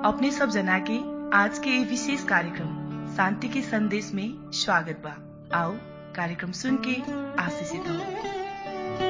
अपने सब जना के आज के ये विशेष कार्यक्रम शांति के संदेश में स्वागत बा आओ कार्यक्रम सुन के आशीषित हो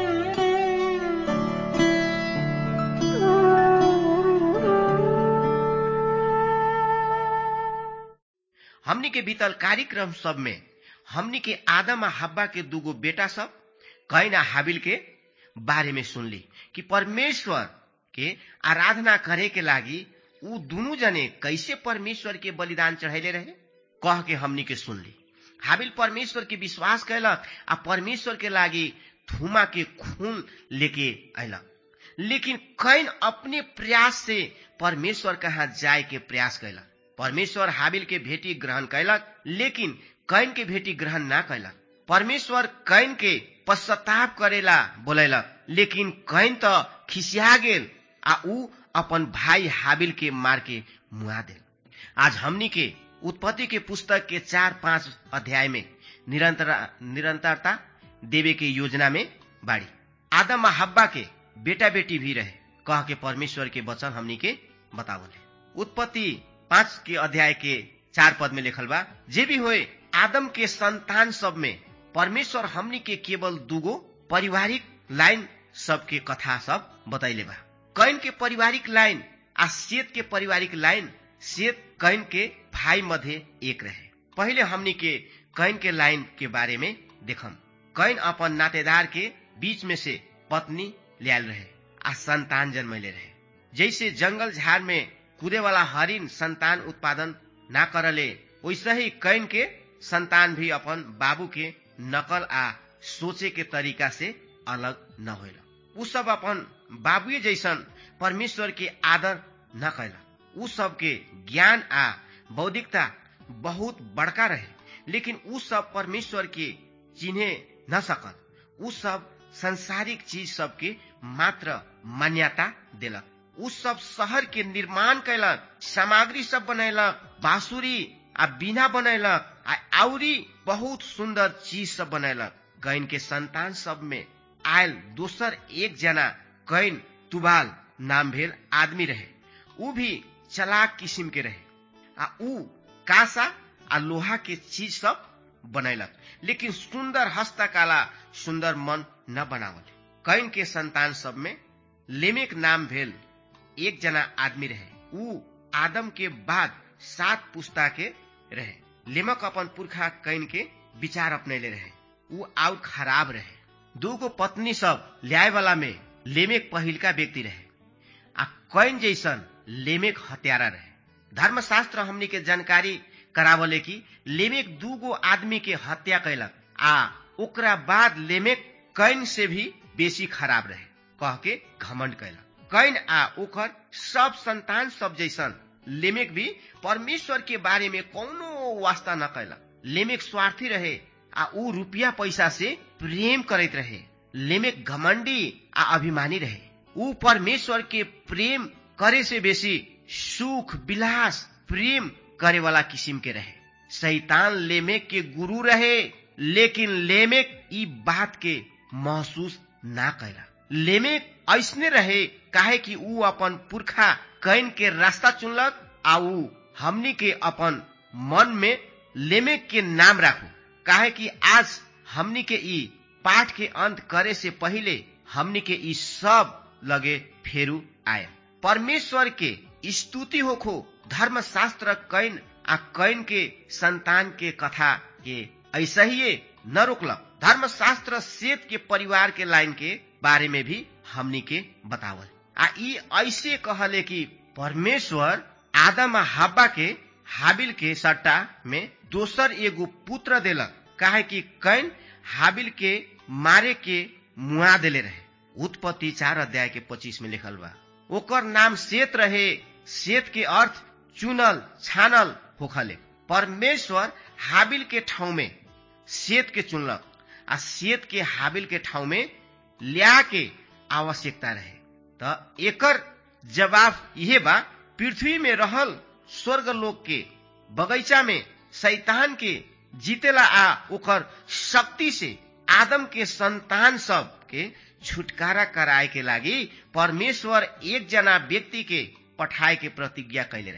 हमनी के बीतल कार्यक्रम सब में हमनी के आदम आ हब्बा के दूगो बेटा सब कैन आ हाबिल के बारे में सुनली कि परमेश्वर के आराधना करे के लागी ऊ दुनू जने कैसे परमेश्वर के बलिदान चढ़ैले रहे कह के हमनी के सुनली हाबिल परमेश्वर के विश्वास कैलक आ परमेश्वर के लागी थुमा के खून लेके अयलक लेकिन कैन अपने प्रयास से परमेश्वर कहाँ जाए के प्रयास कैलक परमेश्वर हाबिल के भेटी ग्रहण कैलक लेकिन कैन के भेटी ग्रहण ना कैलक परमेश्वर कैन के पश्चाताप करेला बोलैलक लेकिन कैन त खिसिया गेल आ ऊ अपन भाई हाबिल के मार के मुआ देल आज हमनी के उत्पत्ति के पुस्तक के चार पांच अध्याय में निरंतर निरंतरता देवे के योजना में बाड़ी आदम आ हब्बा के बेटा बेटी भी रहे कह के परमेश्वर के वचन हमनी के बतावले उत्पत्ति पांच के अध्याय के चार पद में लिखल बा जे भी होए आदम के संतान सब में परमेश्वर हमनी के केवल दूगो पारिवारिक लाइन सबके कथा सब बतैले बा कैन के पारिवारिक लाइन आ सेत के पारिवारिक लाइन सेत कैन के भाई मध्य एक रहे पहले हमनी के कैन के लाइन के बारे में देखम कैन अपन नातेदार के बीच में से पत्नी लियाल रहे आ संतान जन्मैले रहे जैसे जंगल झाड़ में कूदे वाला हरिन संतान उत्पादन ना करले वैसे ही कैन के संतान भी अपन बाबू के नकल आ सोचे के तरीका से अलग न होल उ सब अपन बाबुए जैसन परमेश्वर के आदर न कैला उ सब के ज्ञान आ बौद्धिकता बहुत बड़का रहे लेकिन उ सब परमेश्वर के चिन्हे न सकल उ सब संसारिक चीज सबके मात्र मान्यता देलक उ सब शहर के निर्माण कैलक सामग्री सब बनैलक बांसुरी आ बीना बनैलक आ आउरी बहुत सुंदर चीज सब बनैलक कैन के संतान सब में आयल दोसर एक जना कैन तुबाल नाम भेल आदमी रहे उ भी चलाक किस्म के रहे आ उ कासा आ लोहा के चीज सब बनैलक लेकिन सुंदर हस्तकला सुंदर मन न बनावल कैन के संतान सब में लेमेक नाम भेल एक जना आदमी रहे उ आदम के बाद सात पुस्ता के रहे लेमक अपन पुरखा कैन के विचार अपनैले रहे उ आउर खराब रहे दूगो पत्नी सब ल्याए वाला में लेमेक पहिलका व्यक्ति रहे आ कैन जैसन लेमेक हत्यारा रहे धर्मशास्त्र हमनी के जानकारी करावले कि लेमेक दूगो आदमी के हत्या कैलक आ ओकरा बाद लेमेक कैन से भी बेसी खराब रहे कह के घमंड कैलक कैन आ ओकर सब संतान सब जैसन लेमेक भी परमेश्वर के बारे में कौनो वास्ता न कैलक लेमेक स्वार्थी रहे आ ऊ रुपया पैसा से प्रेम करैत रहे लेमेक घमंडी आ अभिमानी रहे ऊ परमेश्वर के प्रेम करे से बेसी सुख विलास प्रेम करे वाला किस्म के रहे शैतान लेमेक के गुरु रहे लेकिन लेमेक ई बात के महसूस ना कैला लेमेक ऐसने रहे काहे कि ऊ अपन पुरखा कैन के रास्ता चुनलक आ ऊ हमनी के अपन मन में लेमेक के नाम राखू काहे कि आज हमनी के ई पाठ के अंत करे से पहले हमनी के ई सब लगे फेरू आए परमेश्वर के स्तुति होखो धर्मशास्त्र कैन आ कैन के संतान के कथा के ऐसा ही न रोकलक धर्मशास्त्र सेत के परिवार के लाइन के बारे में भी हमनी के बतावल आ ई ऐसे कहले कि परमेश्वर आदम आ हब्बा के हाबिल के सट्टा में दोसर एगो पुत्र देलक काहे कि कैन हाबिल के मारे के मुआ देले रहे उत्पत्ति चार अध्याय के पच्चीस में लिखल बा ओकर नाम सेत रहे सेत के अर्थ चुनल छानल होखले परमेश्वर हाबिल के ठाउँ में सेत के चुनलक आ सेत के हाबिल के ठाउँ में ल्या के आवश्यकता रहे त एकर जवाब यह बा पृथ्वी में रहल स्वर्ग लोक के बगैचा में शैतान के जीतेला आ ओकर शक्ति से आदम के संतान सब के छुटकारा कराए के लागी परमेश्वर एक जना व्यक्ति के पठाए के प्रतिज्ञा कैले रहे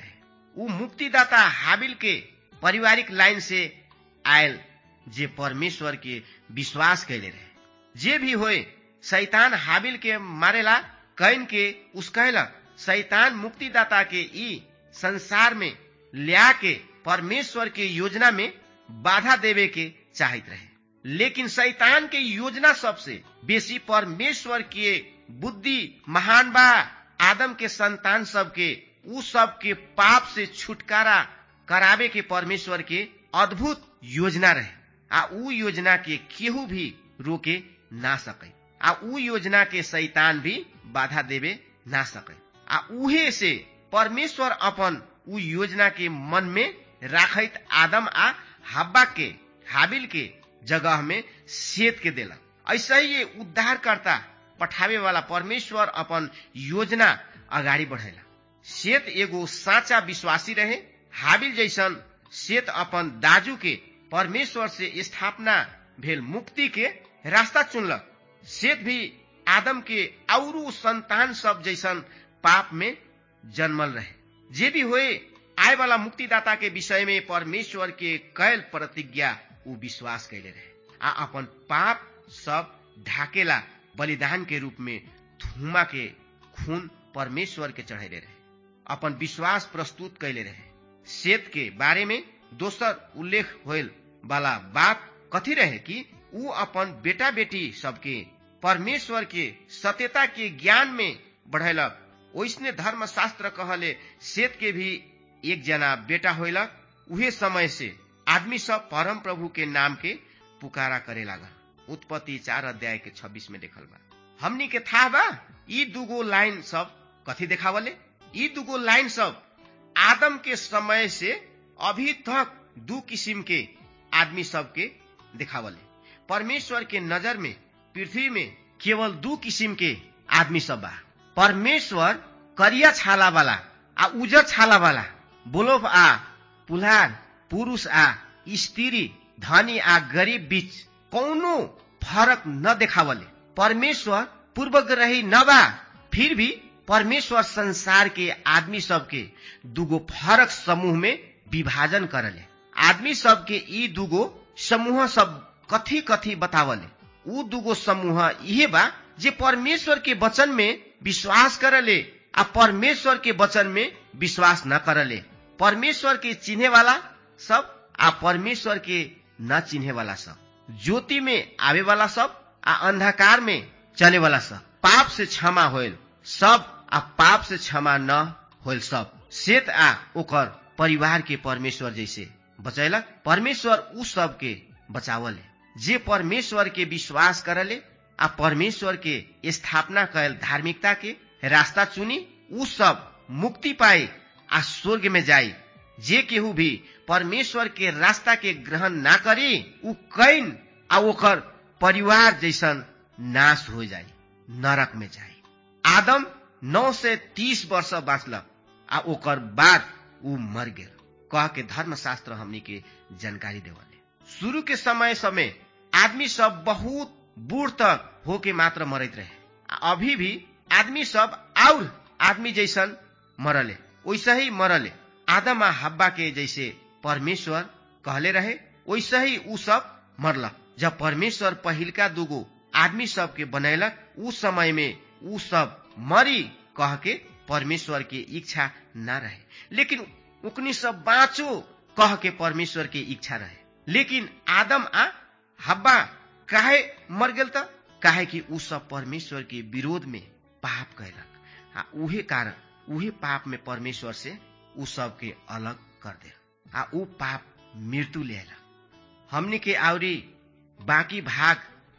ऊ मुक्तिदाता हाबिल के पारिवारिक लाइन से आयल जे परमेश्वर के विश्वास कैले रहे जे भी होए शैतान हाबिल के मारेला कैन के उसकैलक शैतान मुक्तिदाता के ई संसार में लिया के परमेश्वर के योजना में बाधा देवे के चाहत रहे लेकिन शैतान के योजना सबसे बेसी परमेश्वर के बुद्धि महान बा आदम के संतान सबके उ सब के पाप से छुटकारा करावे के परमेश्वर के अद्भुत योजना रहे आ उ योजना के केहू भी रोके ना सके आ उ योजना के शैतान भी बाधा देवे ना सके आ उहे से परमेश्वर अपन उ योजना के मन में राखत आदम आ हब्बा के हाबिल के जगह में सेत के देला ऐसा ही ये उद्धारकर्ता पठावे वाला परमेश्वर अपन योजना अगाडि बढ़ेला सेत एगो साचा विश्वासी रहे हाबिल जैसन सेत अपन दाजू के परमेश्वर से स्थापना भेल मुक्ति के रास्ता चुनलक सेत भी आदम के औरू संतान सब जैसन पाप में जन्मल रहे जे भी होए आए वाला मुक्तिदाता के विषय में परमेश्वर के कैल प्रतिज्ञा ऊ विश्वास कैले रहे आ अपन पाप सब ढाकेला बलिदान के रूप में थुमा के खून परमेश्वर के चढ़ेले रहे अपन विश्वास प्रस्तुत कैले रहे सेत के बारे में दोसर उल्लेख होल वाला बात कथी रहे कि ऊ अपन बेटा बेटी सबके परमेश्वर के सत्यता के ज्ञान में बढ़ेलक ओइसने धर्मशास्त्र कहले सेत के भी एक जना बेटा होलक उहे समय से आदमी सब परम प्रभु के नाम के पुकारा करे लागल उत्पत्ति चार अध्याय के छब्बीस में देखल बा हमनी के था बा ई दुगो लाइन सब कथी देखावले ई दुगो लाइन सब आदम के समय से अभी तक दू किसिम के आदमी सब के देखावले परमेश्वर के नजर में पृथ्वी में केवल दू किसिम के आदमी सब बा परमेश्वर करिया छाला वाला आ उजर छाला वाला बोलोफ आ पुलार पुरुष आ स्त्री धनी आ गरीब बीच कौनो फरक न देखावले परमेश्वर पूर्वग्रही न बा फिर भी परमेश्वर संसार के आदमी सबके दुगो फरक समूह में विभाजन करले आदमी सबके ई दुगो समूह सब कथी कथी बतावले ऊ दुगो समूह इहे बा जे परमेश्वर के वचन में विश्वास करले आ परमेश्वर के वचन में विश्वास न करले परमेश्वर के चिन्हे वाला सब आ परमेश्वर के न चिन्हे वाला सब ज्योति में आवे वाला सब आ अंधकार में चले वाला सब पाप से क्षमा होल सब आ पाप से क्षमा न होल सब सेत आ ओकर परिवार के परमेश्वर जैसे बचैलक परमेश्वर उ सब के बचावले जे परमेश्वर के विश्वास करले आ परमेश्वर के स्थापना कैल धार्मिकता के रास्ता चुनी उ सब मुक्ति पाए आ स्वर्ग में जाई जे केहू भी परमेश्वर के रास्ता के ग्रहण ना करी उ कैन आ ओकर परिवार जैसन नाश हो जाई नरक में जाई आदम नौ से तीस वर्ष बाँचलक आ ओकर बाद उ मर गेल कह के धर्मशास्त्र हमनी के जानकारी देवले शुरू के समय समय आदमी सब बहुत बूढ़ तक होके मात्र मरत रहे आ अभी भी आदमी सब और आदमी जैसन मरले वैसे ही मरले आदम आ हब्बा के जैसे परमेश्वर कहले रहे वैसे ही उ सब मरलक जब परमेश्वर पहिलका दुगो आदमी सब के बनैलक उ समय में उ सब मरी कह के परमेश्वर के इच्छा ना रहे लेकिन उकनी सब बाँचो कह के परमेश्वर के इच्छा रहे लेकिन आदम आ हब्बा काहे मर गेल त काहे कि उ सब परमेश्वर के विरोध में पाप कैलक आ उहे कारण उहे पाप में परमेश्वर से उ सब के अलग कर दे आ उ पाप मृत्यु ले हमनी के आवरी बाकी भाग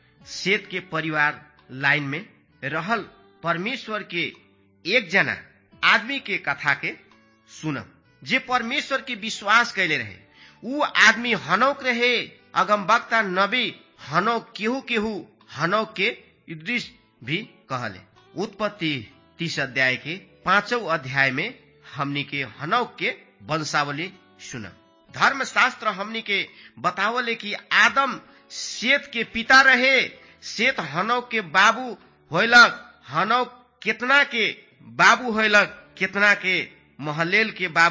सेत के परिवार लाइन में रहल परमेश्वर के एक जना आदमी के कथा के सुनम जे परमेश्वर के विश्वास कैले रहे उ आदमी हनौक रहे अगम वक्ता नबी हनौक केहू केहू हनौक के दृश्य भी कहले उत्पत्ति तीस अध्याय के पांचौ अध्याय में हमनी के हनौक के वंशावली सुनम धर्मशास्त्र हमनी के बतावले कि आदम सेत के पिता रहे सेत हनौक के बाबू होलक हनौक कितना के बाबू होलक कितना के महलेल के बाबू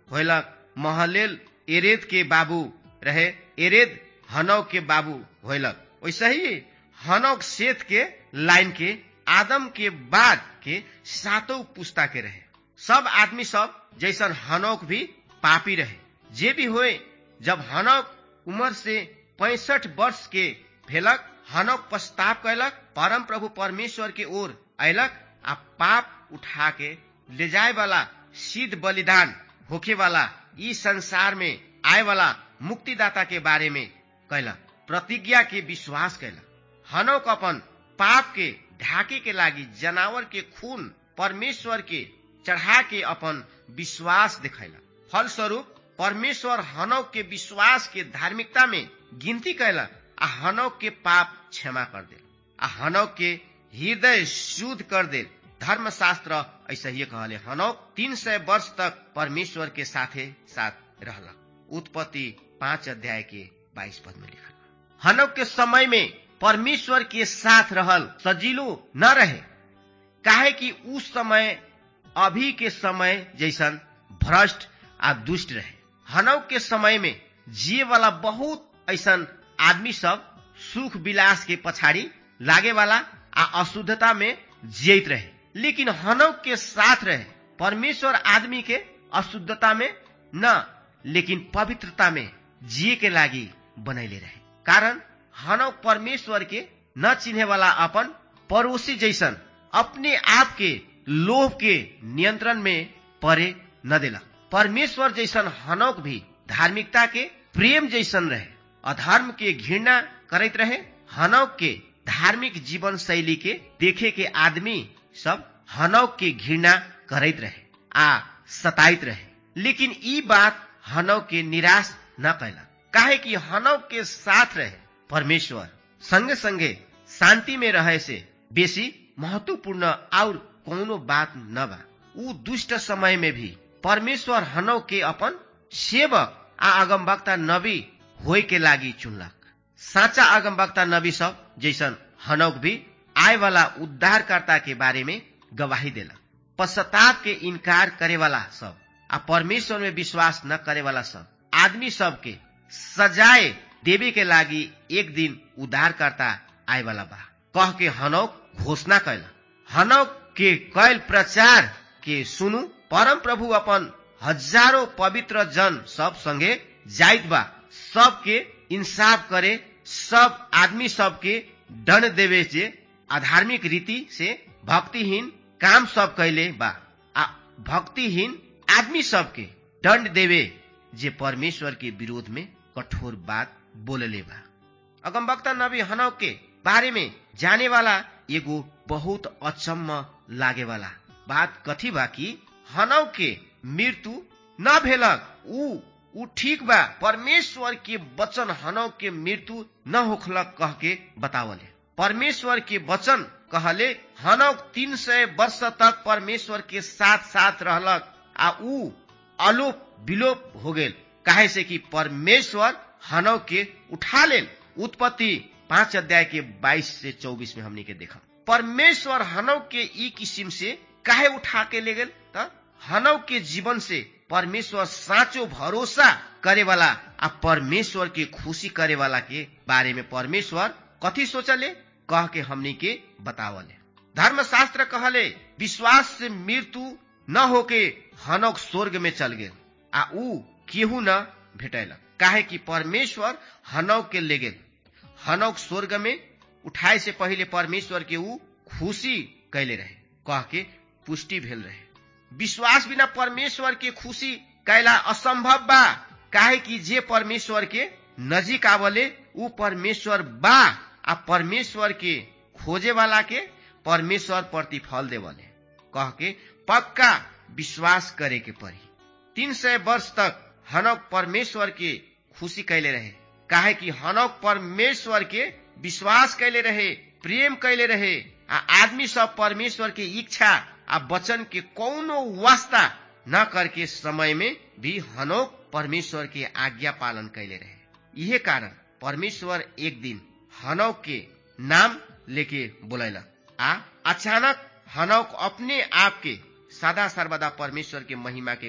होलक महलेल एरेद के बाबू रहे एरेद हनौक के बाबू होलक वैसे ही हनौक सेत के लाइन के आदम के बाद के सातों पुस्ता के रहे सब आदमी सब जैसन हनौक भी पापी रहे जे भी होए जब हनौक उम्र से पैंसठ वर्ष के भेलक हनौक पश्चाताप कैलक परम प्रभु परमेश्वर के ओर अयलक आ पाप उठा के ले जाए वाला सिद्ध बलिदान होखे वाला ई संसार में आए वाला मुक्तिदाता के बारे में कैलक प्रतिज्ञा के विश्वास कैलक हनौक अपन पाप के ढाके के लागी जनावर के खून परमेश्वर के चढ़ा के अपन विश्वास दिखैलक फलस्वरूप परमेश्वर हनौक के विश्वास के धार्मिकता में गिनती कैलक आ हनौक के पाप क्षमा कर दिल आ हनौक के हृदय शुद्ध कर दिल धर्मशास्त्र ऐसा ही कहले हनौक तीन सय वर्ष तक परमेश्वर के साथे साथ रहलक उत्पत्ति पांच अध्याय के बाईस पद में लिखल हनौक के समय में परमेश्वर के साथ रहल सजीलो न रहे काहे कि उस समय अभी के समय जैसन भ्रष्ट आ दुष्ट रहे हनौक के समय में जिए वाला बहुत ऐसन आदमी सब सुख विलास के पछाड़ी लागे वाला आ अशुद्धता में जियत रहे लेकिन हनौक के साथ रहे परमेश्वर आदमी के अशुद्धता में न लेकिन पवित्रता में जिए के लागी बनैले रहे कारण हनौक परमेश्वर के न चिन्हे वाला अपन पड़ोसी जैसन अपने आप के लोभ के नियंत्रण में परे न देला परमेश्वर जैसन हनौक भी धार्मिकता के प्रेम जैसन रहे अधर्म के घृणा करते रहे हनौक के धार्मिक जीवन शैली के देखे के आदमी सब हनौक के घृणा करते रहे आ सताइत रहे लेकिन ई बात हनौक के निराश न कैला काहे कि हनौक के साथ रहे परमेश्वर संगे संगे शांति में रहे से बेसी महत्वपूर्ण और कोनो बात न बा ऊ दुष्ट समय में भी परमेश्वर हनौ के अपन सेवक आ अगमवक्ता नबी होय के लागी चुनलक साचा अगमवक्ता नबी सब जैसन हनौक भी आए वाला उद्धारकर्ता के बारे में गवाही देला पश्चाताप के इनकार करे वाला सब आ परमेश्वर में विश्वास न करे वाला सब आदमी सब के सजाए देवे के लागी एक दिन उद्धारकर्ता आए वाला बा कह के हनौक घोषणा कैला हनौक के कैल प्रचार के सुनु परम प्रभु अपन हजारों पवित्र जन सब संगे जाइत बा सबके इंसाफ करे सब आदमी सबके दंड देवे से अधार्मिक रीति से भक्तिहीन काम सब कैले बा आ भक्तिहीन आदमी सबके दंड देवे जे परमेश्वर के विरोध में कठोर बात बोलले बा अगमवक्ता नबी हनौ के बारे में जाने वाला एगो बहुत अचम्म लागे वाला बात कथी बा कि हनौ के मृत्यु न भेलक ऊ ऊ ठीक बा परमेश्वर के वचन हनौ के मृत्यु न होखलक कह के बतावले परमेश्वर के वचन कहले हनौक तीन सय वर्ष तक परमेश्वर के साथ साथ रहलक आ ऊ अलोप विलोप हो गेल काहे से कि परमेश्वर हनौ के उठा लेल उत्पत्ति पांच अध्याय के बाईस से चौबीस में हमने के देखा परमेश्वर हनौ के ई किस्म से काहे उठा के ले गेल त हनौ के जीवन से परमेश्वर साँचो भरोसा करे वाला आ परमेश्वर के खुशी करे वाला के बारे में परमेश्वर कथी सोचले कह के हमनी के बतावले धर्मशास्त्र कहले विश्वास से मृत्यु न होके हनौक स्वर्ग में चल गेल आ ऊ केहू न भेटैलक काहे कि परमेश्वर हनौक के ले गेल हनौक स्वर्ग में उठाए से पहले परमेश्वर के ऊ खुशी कैले रहे कह के पुष्टि भेल रहे विश्वास बिना परमेश्वर के खुशी कैला असंभव बा काहे कि जे परमेश्वर के नजीक आवले ऊ परमेश्वर बा आ परमेश्वर के खोजे वाला के परमेश्वर प्रतिफल देवले कह के पक्का विश्वास करे के पड़ी तीन सय वर्ष तक हनौक परमेश्वर के खुशी कैले रहे काहे कि हनौक परमेश्वर के विश्वास कैले रहे प्रेम कैले रहे आ आदमी सब परमेश्वर के इच्छा आ वचन के कौनो वास्ता न करके समय में भी हनौक परमेश्वर के आज्ञा पालन कैले रहे यही कारण परमेश्वर एक दिन हनौक के नाम लेके बोलैलक आ अचानक हनौक अपने आप के सदा सर्वदा परमेश्वर के महिमा के घर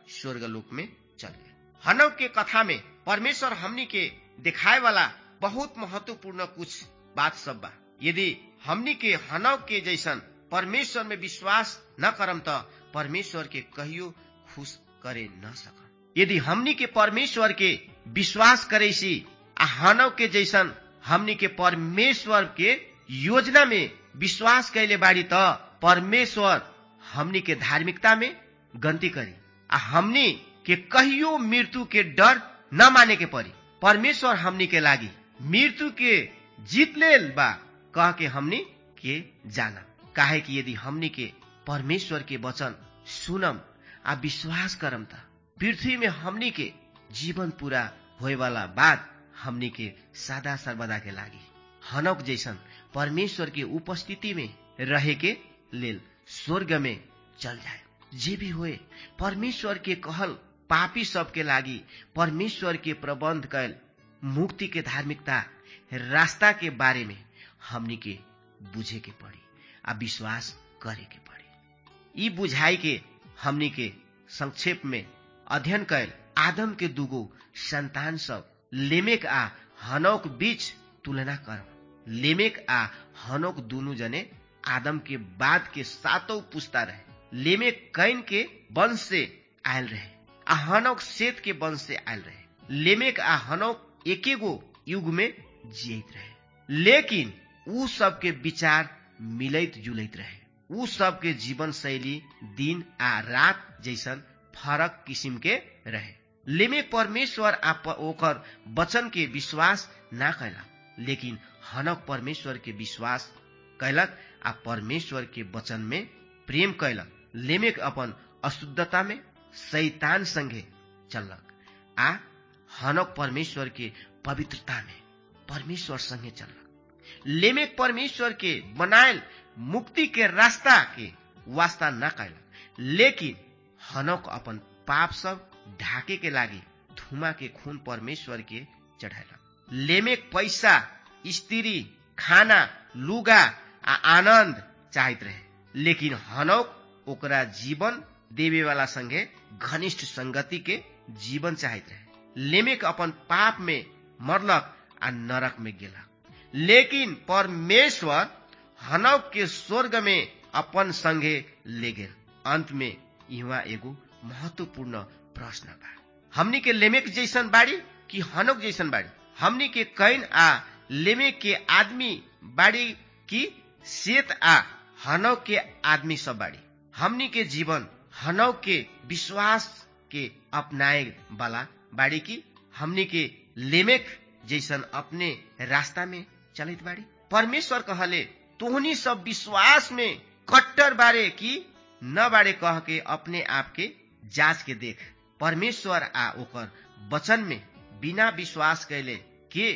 स्वर्ग लोक में चल गए हनव के कथा में परमेश्वर हमनी के दिखाए वाला बहुत महत्वपूर्ण कुछ बात सब बा यदि हमनी के हनव के जैसन परमेश्वर में विश्वास न करम त परमेश्वर के कहियो खुश करे न सकम यदि हमनी के परमेश्वर के विश्वास करे सी आ हनव के जैसन हमनी के परमेश्वर के योजना में विश्वास कैले बाड़ी त परमेश्वर हमनी के धार्मिकता में गंती करी आ हमनी के कहियो मृत्यु के डर न माने के परी परमेश्वर हमनी के लागी मृत्यु के जीत लेल बा कह के हमनी के जाना काहे कि यदि हमनी के परमेश्वर के वचन सुनम आ विश्वास करम त पृथ्वी में हमनी के जीवन पूरा होए वाला बात हमनी के सदा सर्वदा के लागी हनक जैसन परमेश्वर के उपस्थिति में रहे के लेल स्वर्ग में चल जाए जे भी होए परमेश्वर के कहल पापी सबके लागी परमेश्वर के प्रबंध कैल मुक्ति के धार्मिकता रास्ता के बारे में हमनी के बुझे के पड़ी आ विश्वास करे के पड़ी ई बुझाई के हमनी के संक्षेप में अध्ययन कैल आदम के दुगो संतान सब लेमेक आ हनौक बीच तुलना कर लेमेक आ हनौक दुनु जने आदम के बाद के सातों पुस्ता रहे लेमेक कैन के वंश से आयल रहे आ हनौक सेत के वंश से आयल रहे लेमेक आ हनौक एके गो युग में जियत रहे लेकिन उ सबके विचार मिलैत जुलैत रहे उ सबके जीवन शैली दिन आ रात जैसन फरक किसिम के रहे लेमेक परमेश्वर आ ओकर वचन के विश्वास ना कैलक लेकिन हनक परमेश्वर के विश्वास कैलक आ परमेश्वर के वचन में प्रेम कैलक लेमेक अपन अशुद्धता में शैतान संगे चललक आ हनक परमेश्वर के पवित्रता में परमेश्वर संगे चललक लेमेक परमेश्वर के बनायल मुक्ति के रास्ता के वास्ता न कैलक लेकिन हनक अपन पाप सब ढाके के लागी धुमा के खून परमेश्वर के चढ़ायलक लेमेक पैसा स्त्री खाना लुगा आ आनंद चाहत रहे लेकिन हनौक ओकरा जीवन देवे वाला संगे घनिष्ठ संगति के जीवन चाहत रहे लेमेक अपन पाप में मरलक आ नरक में गेलक लेकिन परमेश्वर हनौक के स्वर्ग में अपन संगे ले गेल अंत में यहाँ एगो महत्वपूर्ण प्रश्न बा हमनी के लेमेक जैसन बाड़ी कि हनौक जैसन बाड़ी हमनी के कैन आ लेमेक के आदमी बाड़ी कि सेत आ हनौक के आदमी सब बाड़ी हमनी के जीवन हनौक के विश्वास के अपनाए वाला बाड़ी की हमनी के लेमेक जैसन अपने रास्ता में चलित बाड़ी परमेश्वर कहले तोहनी सब विश्वास में कट्टर बारे की न बारे कह के अपने आप के जांच के देख परमेश्वर आ ओकर वचन में बिना विश्वास कैले के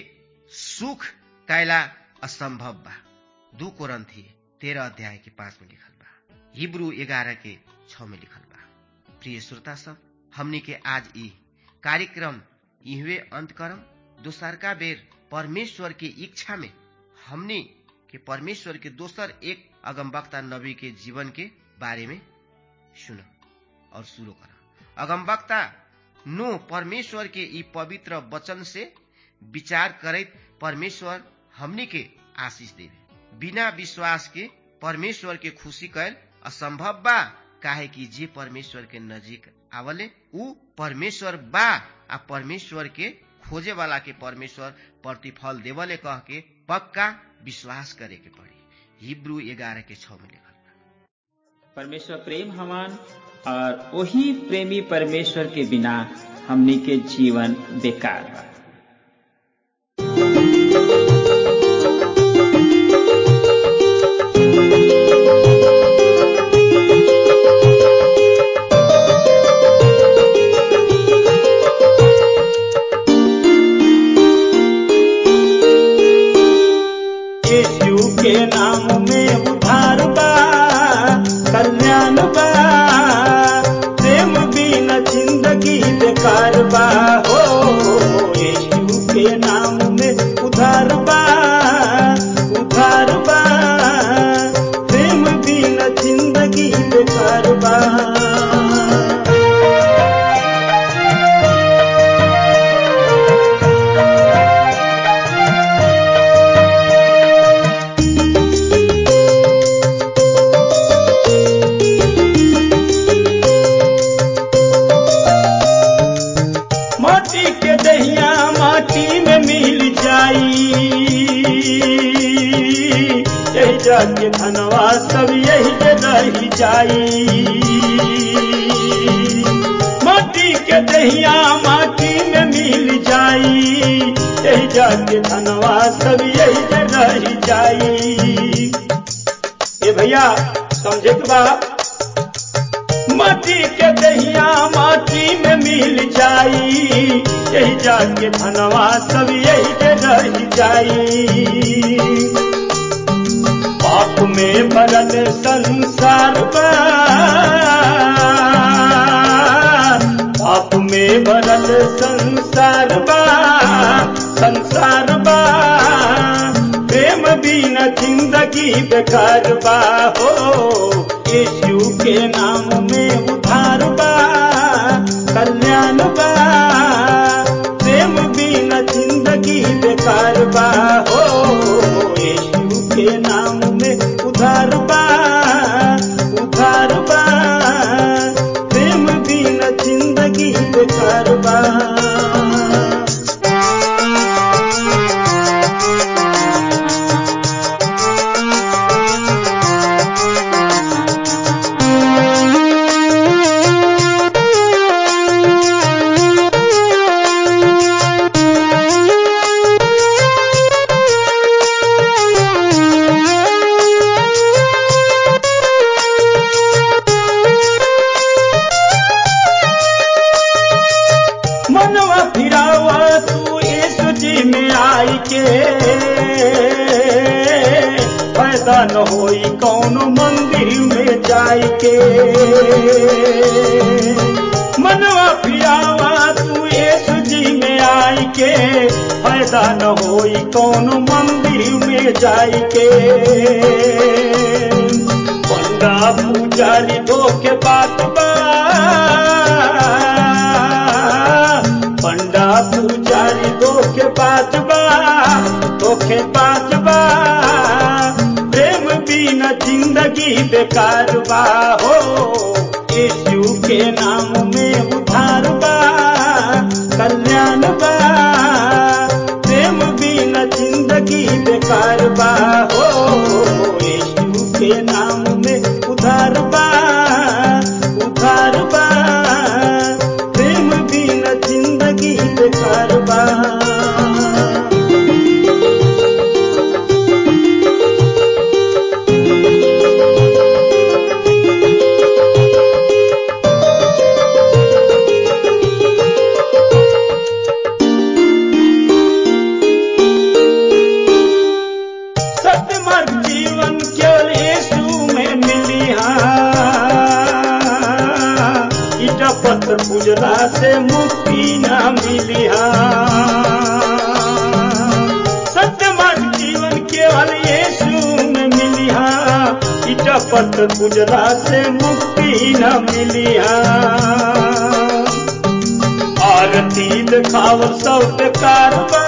सुख कैला असंभव बा दू कोरंथी तेरह अध्याय के पांच में लिखल बा हिब्रू ग्यारह के छ में लिखल बा प्रिय श्रोता सब हमनी के आज ई कार्यक्रम इहवे अंत करम दोसरका बेर परमेश्वर के इच्छा में हमनी के परमेश्वर के दोसर एक अगमवक्ता नबी के जीवन के बारे में सुन और शुरू कर अगमवक्ता नो परमेश्वर के ई पवित्र वचन से विचार करैत परमेश्वर हमनी के आशीष देवे बिना विश्वास के परमेश्वर के खुशी कैल असंभव बा काहे कि जे परमेश्वर के नजीक आवले उ परमेश्वर बा आ परमेश्वर के खोजे वाला के परमेश्वर प्रतिफल देवले कह के पक्का विश्वास करे के पड़ी हिब्रू ग्यारह के छ में लिखल परमेश्वर प्रेम हमान और वही प्रेमी परमेश्वर के बिना हमनी के जीवन बेकार बा यीशु के नाम में उधार बा कल्याण बा प्रेम बिना जिंदगी बेकार बा हो यही जाके धनवा सब यही जे रही जाई माटी के दहिया माटी में मिल जाई यही जाके धनवा सब यही जे रही जाई ए भैया समझे के बा माटी के दहिया माटी में मिल जाई यही जाके धनवा सब यही जे रही जाई पाप में भरल संसार बा पाप में भरल संसार बा संसार बा प्रेम बिना जिंदगी बेकार बा हो यीशु के नाम में उधार बा कल्याण बा प्रेम बिना जिंदगी बेकार बा हो यीशु के नाम में उधार बा उधार बा प्रेम बिना जिंदगी बेकार बा मनवा फिरावा तू यीशु जी में आई के फायदा न होई कौनो मंदिर में जाई के मनवा फिरावा तू यीशु जी में आई के फायदा न होई कौनो मंदिर में जाई के पंडा पुजारी धोखे बात बा पंडा पुजारी धोखे बात बा धोखे बात बा प्रेम बिना जिंदगी बेकार बा हो यीशु के नाम में उधार बा कल्याण बा प्रेम बिना जिंदगी बेकार बा हो यीशु के नाम में उधार बा उधार बा प्रेम बिना जिंदगी बेकार बा सत्य मार्ग जीवन केवल यीशु में मिली ईटा पत्थर पूजला से मुक्ति न मिली सत्य मार्ग जीवन केवल यीशु में मिली ईटा पत्थर पूजला से मुक्ति न मिली आरती दिखाव सब बेकार बा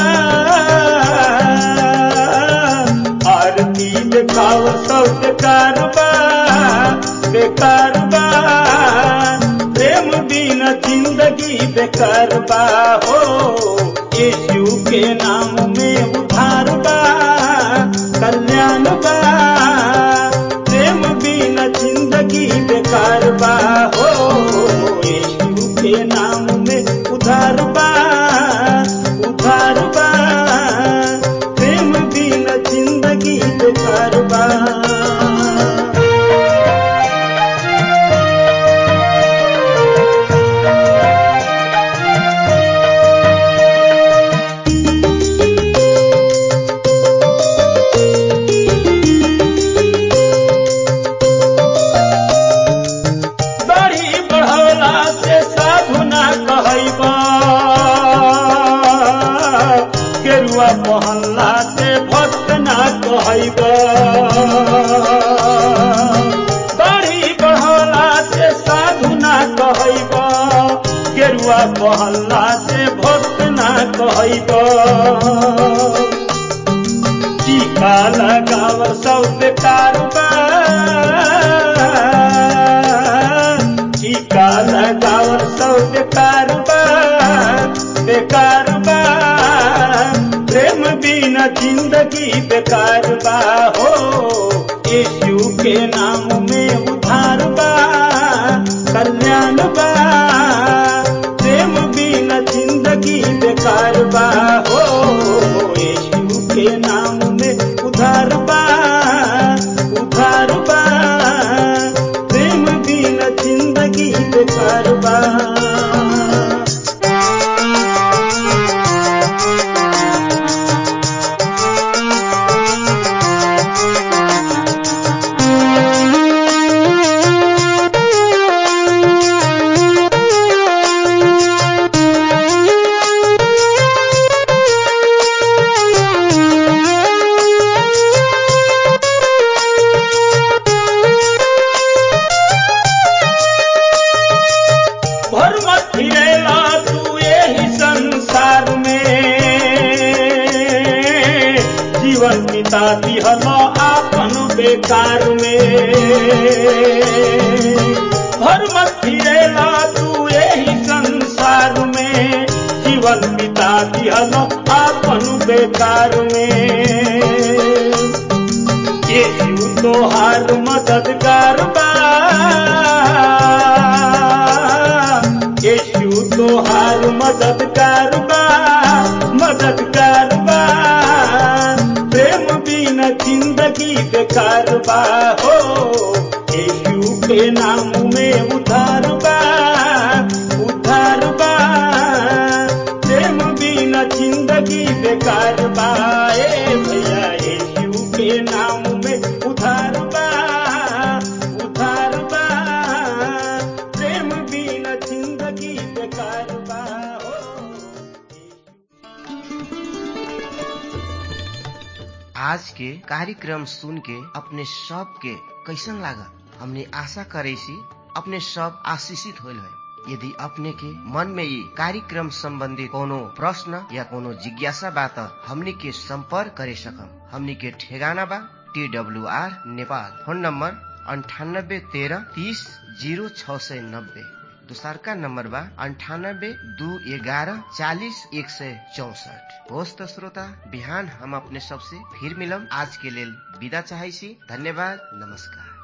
आरती दिखाव सब बेकार बा बेकार बा प्रेम बिना जिंदगी बेकार बा हो यीशु के नाम में उधार बा कल्याण बा प्रेम बिना जिंदगी बेकार बा हो यीशु के नाम में उधार बा उधार बा प्रेम बिना जिंदगी बेकार बा दाढ़ी बढ़ौला से साधु ना कहैबा गेरुआ पहनला से भक्त ना कहैबा दाढ़ी बढ़ौला से साधु ना कहैबा गेरुआ पहनला से भक्त ना कहैबा टीका लगाव सब बेकार बा टीका लगाव सब बेकार बा बेकार बा प्रेम बिना जिंदगी बेकार बा हो यीशु के नाम में उधार बा कल्याण बा प्रेम बिना जिंदगी बेकार बा हो यीशु के नाम में उधार बा उधार बा प्रेम बिना जिंदगी बेकार बा भर मत फिरेला तू यही संसार में जीवन पिता दिहल आपन बेकार में भर मत फिरेला तू यही संसार में जीवन पिता दिहल आपन बेकार में यीशु तोहार मददगार बा यीशु तोहार मददगार बा मददगार बा प्रेम बिना जिंदगी बेकार बा हो यीशु के नाम में उधार बा उधार बा प्रेम बिना जिंदगी बेकार बा ए भैया यीशु के नाम में उधार बा उधार बा प्रेम बिना जिंदगी बेकार बा हो आज के कार्यक्रम सुन के अपने सब के कैसन लागल हमने आशा करे सी अपने सब आशीषित होल है यदि अपने के मन में ये कार्यक्रम संबंधी कोनो प्रश्न या कोनो जिज्ञासा बा त हमनी के संपर्क करे सकम हमनी के ठेगाना बा T W R Nepal phone number अंठानब्बे तेरह तीस जीरो छ सय नब्बे दोसरका नम्बर बा अन्ठानब्बे दू एघारह चालिस एक सय चौसठ होस् त श्रोता बिहान हम अपने सबसे फिर मिलम आज के लेल विदा चाहै छी धन्यवाद नमस्कार